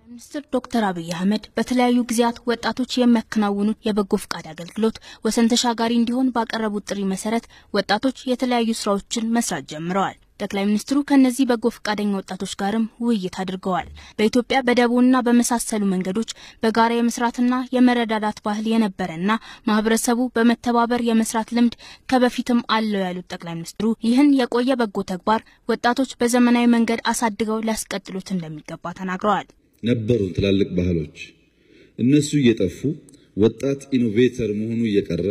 ሚኒስትር ዶክተር አብይ አህመድ በተለያዩ ጊዜያት ወጣቶች የሚያከናውኑት የበጎ ፍቃድ አገልግሎት ወሰን ተሻጋሪ እንዲሆን ባቀረቡት ጥሪ መሰረት ወጣቶች የተለያዩ ስራዎችን መስራት ጀምረዋል። ጠቅላይ ሚኒስትሩ ከእነዚህ በጎ ፈቃደኛ ወጣቶች ጋርም ውይይት አድርገዋል። በኢትዮጵያ በደቦና በመሳሰሉ መንገዶች በጋራ የመስራትና የመረዳዳት ባህል የነበረና ማህበረሰቡ በመተባበር የመስራት ልምድ ከበፊትም አለው ያሉት ጠቅላይ ሚኒስትሩ ይህን የቆየ በጎ ተግባር ወጣቶች በዘመናዊ መንገድ አሳድገው ሊያስቀጥሉት እንደሚገባ ተናግረዋል። ነበሩን ትላልቅ ባህሎች እነሱ እየጠፉ ወጣት ኢኖቬተር መሆኑ እየቀረ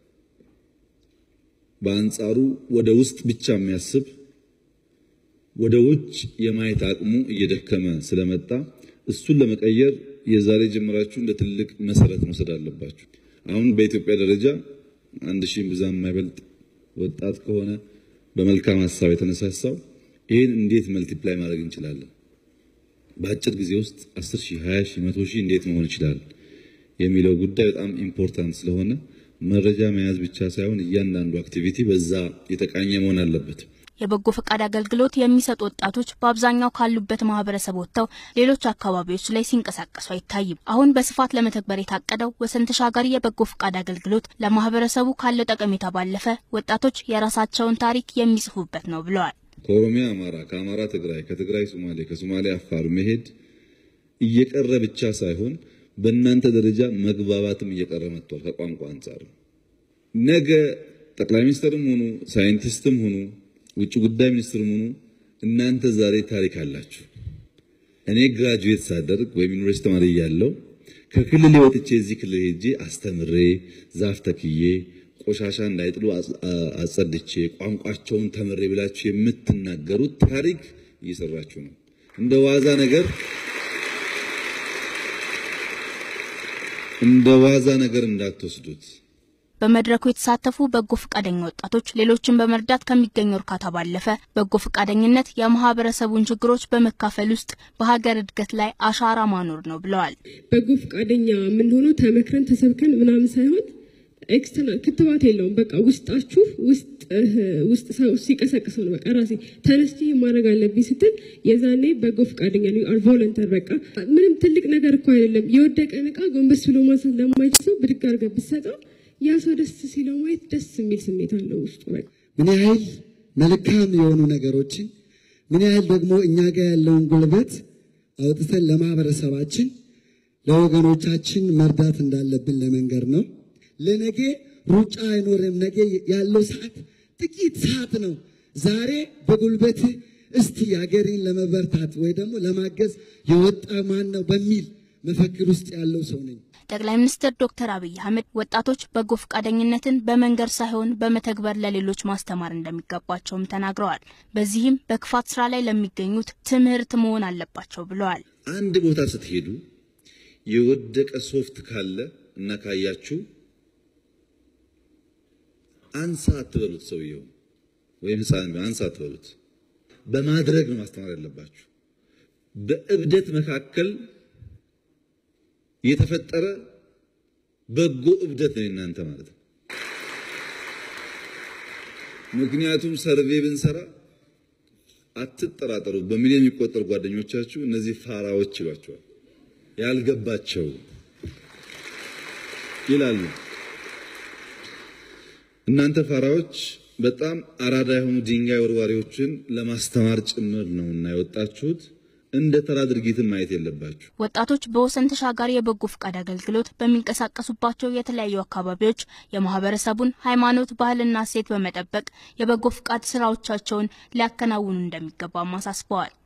በአንጻሩ ወደ ውስጥ ብቻ የሚያስብ ወደ ውጭ የማየት አቅሙ እየደከመ ስለመጣ እሱን ለመቀየር የዛሬ ጀምራችሁ እንደ ትልቅ መሰረት መውሰድ አለባችሁ። አሁን በኢትዮጵያ ደረጃ አንድ ሺህ ብዛም የማይበልጥ ወጣት ከሆነ በመልካም ሀሳብ የተነሳሳው ይህን እንዴት መልቲፕላይ ማድረግ እንችላለን፣ በአጭር ጊዜ ውስጥ 10 ሺህ፣ 20 ሺህ፣ 100 ሺህ እንዴት መሆን ይችላል የሚለው ጉዳይ በጣም ኢምፖርታንት ስለሆነ መረጃ መያዝ ብቻ ሳይሆን እያንዳንዱ አክቲቪቲ በዛ የተቃኘ መሆን አለበት። የበጎ ፈቃድ አገልግሎት የሚሰጡ ወጣቶች በአብዛኛው ካሉበት ማህበረሰብ ወጥተው ሌሎች አካባቢዎች ላይ ሲንቀሳቀሱ አይታይም። አሁን በስፋት ለመተግበር የታቀደው ወሰን ተሻጋሪ የበጎ ፈቃድ አገልግሎት ለማህበረሰቡ ካለው ጠቀሜታ ባለፈ ወጣቶች የራሳቸውን ታሪክ የሚጽፉበት ነው ብለዋል። ከኦሮሚያ አማራ፣ ከአማራ ትግራይ፣ ከትግራይ ሶማሌ፣ ከሶማሌ አፋር መሄድ እየቀረ ብቻ ሳይሆን በእናንተ ደረጃ መግባባትም እየቀረ መጥቷል። ከቋንቋ አንጻር ነገ ጠቅላይ ሚኒስትርም ሆኑ ሳይንቲስትም ሆኑ ውጭ ጉዳይ ሚኒስትርም ሆኑ እናንተ ዛሬ ታሪክ አላችሁ። እኔ ግራጁዌት ሳደርግ ወይም ዩኒቨርሲቲ ተማሪ እያለሁ ከክልል ወጥቼ እዚህ ክልል ሄጄ አስተምሬ ዛፍ ተክዬ ቆሻሻ እንዳይጥሉ አጸድቼ ቋንቋቸውን ተምሬ ብላችሁ የምትናገሩት ታሪክ እየሰራችሁ ነው። እንደ ዋዛ ነገር እንደ ዋዛ ነገር እንዳትወስዱት። በመድረኩ የተሳተፉ በጎ ፈቃደኛ ወጣቶች ሌሎችን በመርዳት ከሚገኘው እርካታ ባለፈ በጎ ፈቃደኝነት የማህበረሰቡን ችግሮች በመካፈል ውስጥ በሀገር እድገት ላይ አሻራ ማኖር ነው ብለዋል። በጎ ፈቃደኛ የምንሆነው ተመክረን ተሰብከን ምናምን ሳይሆን ኤክስተርናል ክትባት የለውም። በቃ ውስጣችሁ ውስጥ ሰው ሲቀሰቅሰው ነው። በቃ ራሴ ተነስቼ ማድረግ አለብኝ ስትል የዛኔ በጎ ፈቃደኛ ነው። አር ቮለንተር በቃ ምንም ትልቅ ነገር እኮ አይደለም። የወደቀን እቃ ጎንበስ ብሎ ማንሳት ለማይችል ሰው ብድግ አድርገህ ብትሰጠው ያ ሰው ደስ ሲለው ማየት ደስ የሚል ስሜት አለው ውስጡ። በቃ ምን ያህል መልካም የሆኑ ነገሮችን ምን ያህል ደግሞ እኛ ጋር ያለውን ጉልበት አውጥተን ለማህበረሰባችን ለወገኖቻችን መርዳት እንዳለብን ለመንገር ነው። ለነገ ሩጫ አይኖርም። ነገ ያለው ሰዓት ጥቂት ሰዓት ነው። ዛሬ በጉልበት እስቲ ሀገሬን ለመበርታት ወይ ደግሞ ለማገዝ የወጣ ማን ነው በሚል መፈክር ውስጥ ያለው ሰው ነኝ። ጠቅላይ ሚኒስትር ዶክተር አብይ አህመድ ወጣቶች በጎ ፈቃደኝነትን በመንገር ሳይሆን በመተግበር ለሌሎች ማስተማር እንደሚገባቸውም ተናግረዋል። በዚህም በክፋት ስራ ላይ ለሚገኙት ትምህርት መሆን አለባቸው ብለዋል። አንድ ቦታ ስትሄዱ የወደቀ ሶፍት ካለ እና ካያችሁ አንሳ አትበሉት። ሰውየው ወይም ህፃን ቢሆን አንሳ አትበሉት። በማድረግ ነው ማስተማር ያለባችሁ። በእብደት መካከል የተፈጠረ በጎ እብደት ነው እናንተ ማለት ነው። ምክንያቱም ሰርቬ ብንሰራ አትጠራጠሩ፣ በሚሊዮን የሚቆጠሩ ጓደኞቻችሁ እነዚህ ፋራዎች ይሏቸዋል፣ ያልገባቸው ይላሉ። እናንተ ፋራዎች በጣም አራዳ የሆኑ ድንጋይ ወርዋሪዎችን ለማስተማር ጭምር ነው እና የወጣችሁት። እንደ ተራ ድርጊትን ማየት የለባችሁ። ወጣቶች በወሰን ተሻጋሪ የበጎ ፈቃድ አገልግሎት በሚንቀሳቀሱባቸው የተለያዩ አካባቢዎች የማህበረሰቡን ሃይማኖት፣ ባህልና እሴት በመጠበቅ የበጎ ፈቃድ ስራዎቻቸውን ሊያከናውኑ እንደሚገባም አሳስበዋል።